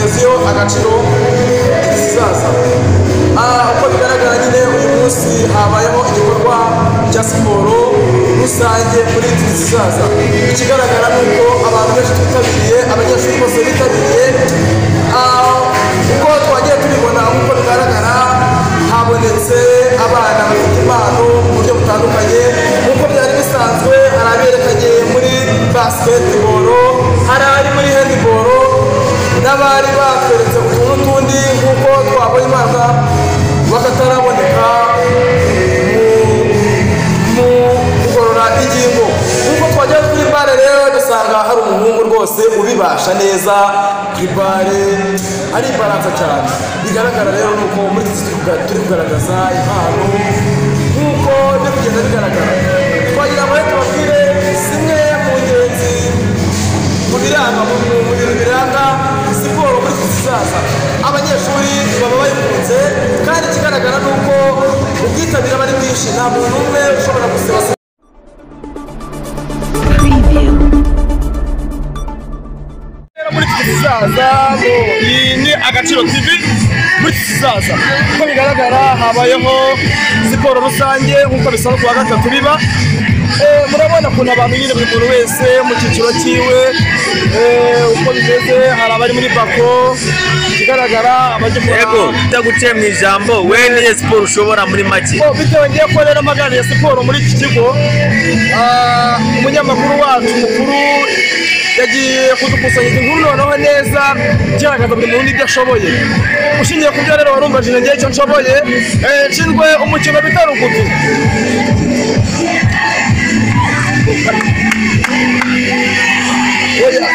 agaciro kizaza uko bigaragara nyine uyu munsi habayeho igikorwa cya siporo rusange muri turizizaza ikigaragara ni uko abantu benshi twitabiriye abanyeshuri bose bitabiriye uko twagiye tubibona nk'uko bigaragara habonetse abana bafite impano mu buryo butandukanye nk'uko byari bisanzwe hari aberekanye muri basiketiboro hari abari muri hendiboro n'abari batweretse utuntu tundi nk'uko twabonye imana bakataraboneka mu kugorora ingingo nk'uko twajya kuri bare rero dusanga hari umuhungu rwose ubibasha neza kuri bare ari ibaranza cyane bigaragara rero ni uko muri iki gihe turi kugaragaza impano nk'uko biri kugenda bigaragara twagira ngo tubabwire zimwe mu ngenzi mu biranga mu mu bintu biranga siporo muri iki kizaza abanyeshuri baba bayikunze kandi ikigaragara ni uko ubwitabire aba ari bwinshi nta muntu umwe ushobora gusiba muri iki kizaza ngo iyi ni agaciro tv muri iki kizaza uko bigaragara habayeho siporo rusange nk'uko bisanzwe kuwa gatatu biba Eh, murabona ukuntu abantu nyine buri muntu wese mu cyiciro cyiwe eh, uko bimeze hari abari muri bako ikigaragara abajya kugura- yego ujya guciye mu ijambo we niyo siporo ushobora muri make Bo, bitewe ngiye ko rero magana ya siporo muri iki kigo ah, umunyamakuru wacu mukuru yagiye kudukusanyiriza inkuru noneho neza igaragaza buri muntu ibyo ashoboye ushingiye ku byo rero warumbajije ngewe icyo nshoboye eh, nshinzwe umukino bita rugubi Oya.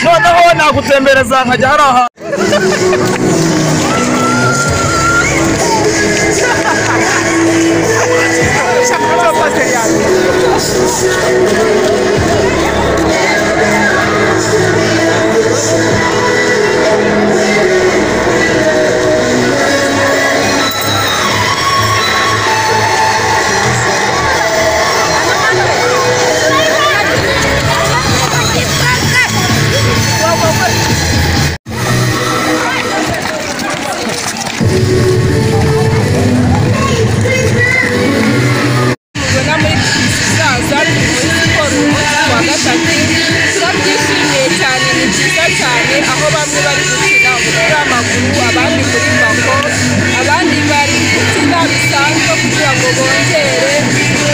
noneho nagutembereza nkajya hari ahantu tubona muri kizaza muri siporo umunsi wa gatatu turabyishimiye cyane ni byiza cyane aho bamwe bari gukina umupira w'amaguru abandi muri bako abandi bari gukina bisanzwe kugira ngo bongere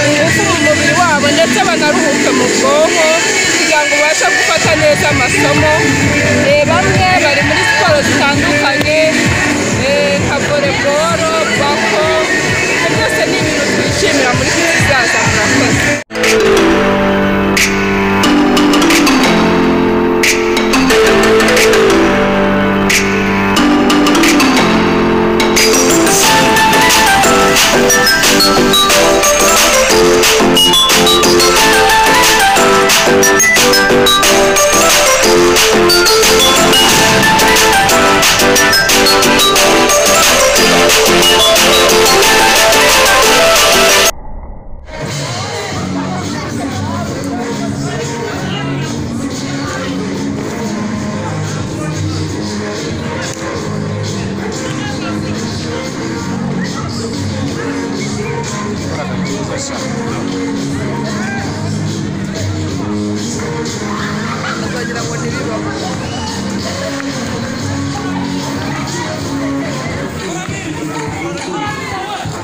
ingufu mu mubiri wabo ndetse banaruhuke mu bwonko kugira ngo babashe gufata neza amasomo Eh, bamwe bari muri siporo zitandukanye eh, nka voreboro bako ibyo byose ni ibintu twishimira muri kizaza murakoze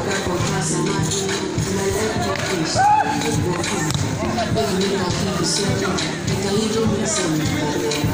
Bienvenido a Jesús, que te ayude a